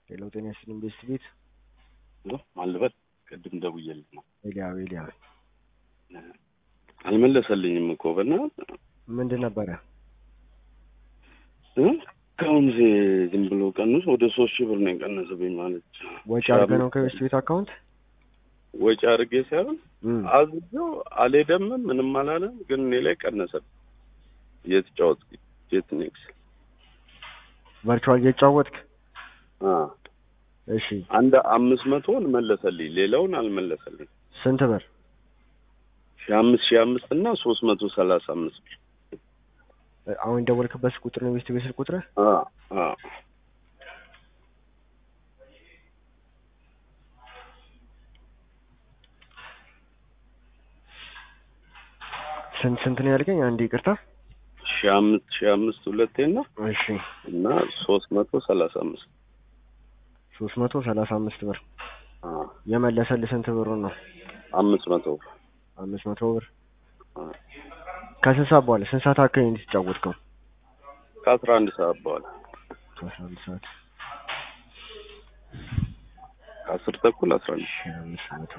ሌላው ጤና ይስጥልኝ ቤስት ቤት አልበል ቅድም ደውዬልህ ነው ኤልያ ኤልያ አልመለሰልኝም እኮ በእናትህ ምንድን ነበረ? እ እስካሁን ዝም ብሎ ቀንሶ ወደ ሶስት ሺህ ብር ነው የቀነሰብኝ ማለት ወጪ አድርገህ ነው ከቤስት ቤት አካውንት ወጪ አድርጌ ሳይሆን እም፣ አዝዤው አልሄደምም ምንም አላለም፣ ግን እኔ ላይ ቀነሰብኝ። እየተጫወት ጄት ኔክስ ቨርቹዋል እየተጫወትክ አ እሺ፣ አንድ አምስት መቶን መለሰልኝ፣ ሌላውን አልመለሰልኝ። ስንት ብር? ሺህ አምስት ሺህ አምስት እና ሶስት መቶ ሰላሳ አምስት ብር አሁን የደወልክበት ቁጥር ነው ቤስት ቤት ስልክ ቁጥር? አ አ ስንት ስንት ነው ያልከኝ? አንዴ ይቅርታ። ሺህ አምስት ሺህ አምስት ሁለቴና እሺ፣ እና ሶስት መቶ ሰላሳ አምስት ሶስት መቶ ሰላሳ አምስት ብር አ የመለሰልህ ስንት ብሩ ነው? አምስት መቶ ብር አምስት መቶ ብር አ ከስንት ሰዓት በኋላ ስንት ሰዓት አካባቢ ነው የተጫወትከው? ከአስራ አንድ ሰዓት በኋላ ከአስራ አንድ ሰዓት ከአስር ተኩል አስራ አንድ ሺህ አምስት መቶ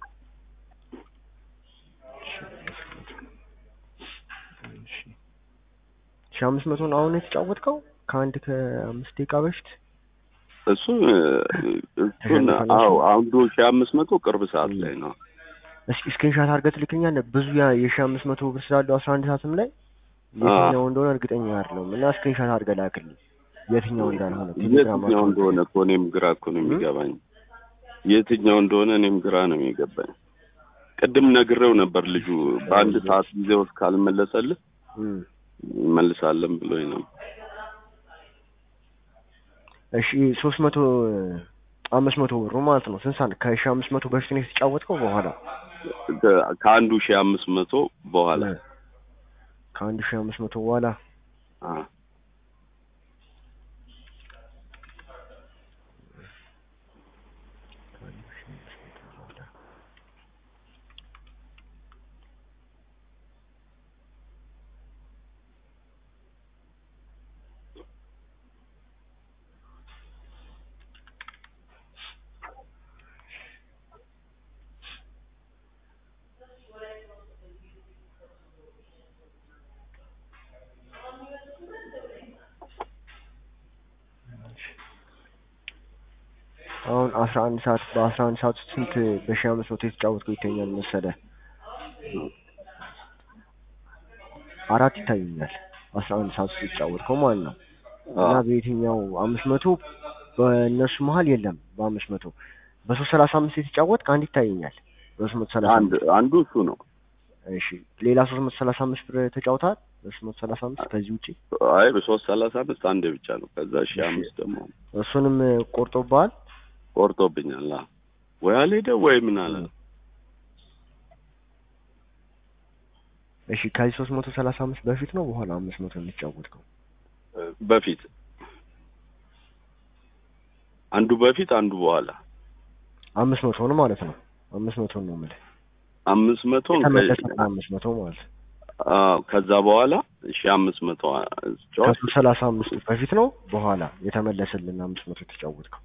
ሺህ አምስት መቶ እሺ። ሺህ አምስት መቶን አሁን የተጫወትከው ከአንድ ከአምስት ደቂቃ በፊት እሱ እሱን አዎ አንዱ ሺህ አምስት መቶ ቅርብ ሰዓት ላይ ነው። እስኪ ስክሪንሻት አድርገህ ትልክኛለህ። ብዙ ያ- የሺህ አምስት መቶ ብር ስላለው አስራ አንድ ሰዓትም ላይ የትኛው እንደሆነ እርግጠኛ አይደለሁም እና ስክሪንሻት አድርገህ ላክልኝ የትኛው እንዳልሆነ ቴሌግራም የትኛው አካውንት እንደሆነ እኮ እኔም ግራ እኮ ነው የሚገባኝ። የትኛው እንደሆነ እኔም ግራ ነው የሚገባኝ። ቅድም ነግሬው ነበር ልጁ በአንድ ሰዓት ጊዜ ውስጥ ካልመለሰልህ እም። እንመልሳለን ብሎኝ ነው። እሺ ሶስት መቶ አምስት መቶ ብሩ ማለት ነው ስንት ሰዓት ከሺህ አምስት መቶ በፊት ነው የተጫወትከው በኋላ ከ- ከአንዱ ሺህ አምስት መቶ በኋላ ከአንድ ሺህ አምስት መቶ በኋላ አ አሁን አስራ አንድ ሰዓት በአስራ አንድ ሰዓት ውስጥ ስንት በሺህ አምስት መቶ የተጫወትከው ይተኛል መሰለህ? አራት ይታዩኛል። አስራ አንድ ሰዓት ውስጥ የተጫወትከው ማለት ነው። አ እና በየትኛው አምስት መቶ በእነሱ መሀል የለም። በአምስት መቶ በሶስት ሰላሳ አምስት የተጫወትክ አንድ ይታየኛል። በሶስት መቶ ሰላሳ አንድ አምስት አንዱ እሱ ነው። እሺ ሌላ ሶስት መቶ ሰላሳ አምስት ብር ተጫውተሃል? በሶስት መቶ ሰላሳ አምስት ከዚህ ውጪ አይ በሶስት ሰላሳ አምስት አንዴ ብቻ ነው። ከዛ ሺህ አምስት ደግሞ እሱንም ቆርጦብሃል? ቆርጦብኛል። አ ወይ አልሄደ ወይ ምን አለ እሺ ከዚህ ሶስት መቶ ሰላሳ አምስት በፊት ነው በኋላ አምስት መቶ የሚጫወትከው? በፊት አንዱ በፊት አንዱ በኋላ አምስት መቶ ነው ማለት ነው። አምስት መቶ ነው የምልህ አምስት መቶ የተመለሰ አምስት መቶ ማለት ነው። አዎ ከዛ በኋላ ሺህ አምስት መቶ ጨዋታ ከሶስት ሰላሳ አምስት በፊት ነው በኋላ የተመለሰልን አምስት መቶ የተጫወትከው?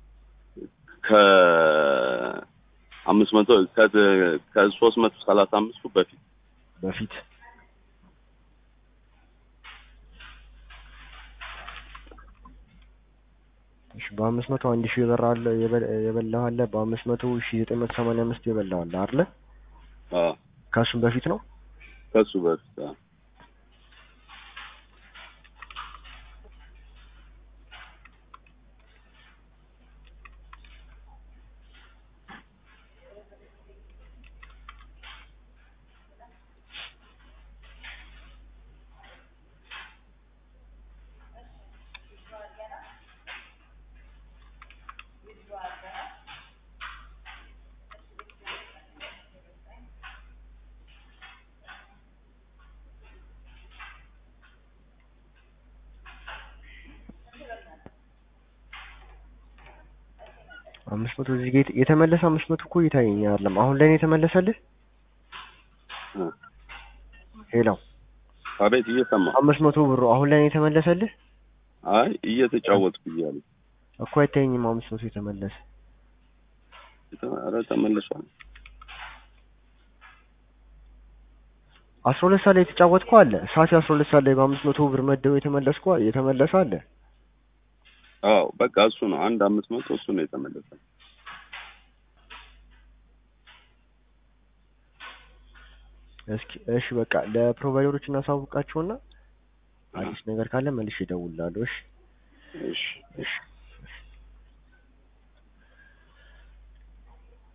ከአምስት መቶ ከ- ከሶስት መቶ ሰላሳ አምስቱ በፊት በፊት እሺ በአምስት መቶ አንድ ሺህ የበራ አለ የበ- የበላው አለ በአምስት መቶ ሺህ ዘጠኝ መቶ ሰማንያ አምስት የበላው አለ አይደለ? አዎ ከእሱም በፊት ነው ከሱ በፊት አዎ። አምስት መቶ እዚህ ጋ የተ- የተመለሰ አምስት መቶ እኮ እየታየኝ አይደለም። አሁን ላይ ነው የተመለሰልህ? እ ሄሎ አቤት እየሰማ አምስት መቶ ብሩ አሁን ላይ ነው የተመለሰልህ? አይ እየተጫወትኩ እያሉ እኮ አይታየኝም አምስት መቶ የተመለሰ ኧረ ተመልሷል። አስራ ሁለት ሰዓት ላይ የተጫወትከው አለ ሰዓት አስራ ሁለት ሰዓት ላይ በአምስት መቶ ብር መደበው የተመለስከው የተመለሰ አለ አዎ በቃ እሱ ነው አንድ አምስት መቶ እሱ ነው የተመለሰ። እስኪ እሺ በቃ ለፕሮቫይደሮች እናሳውቃቸውና አዲስ ነገር ካለ መልሼ እደውልልሃለሁ እሺ እሺ እሺ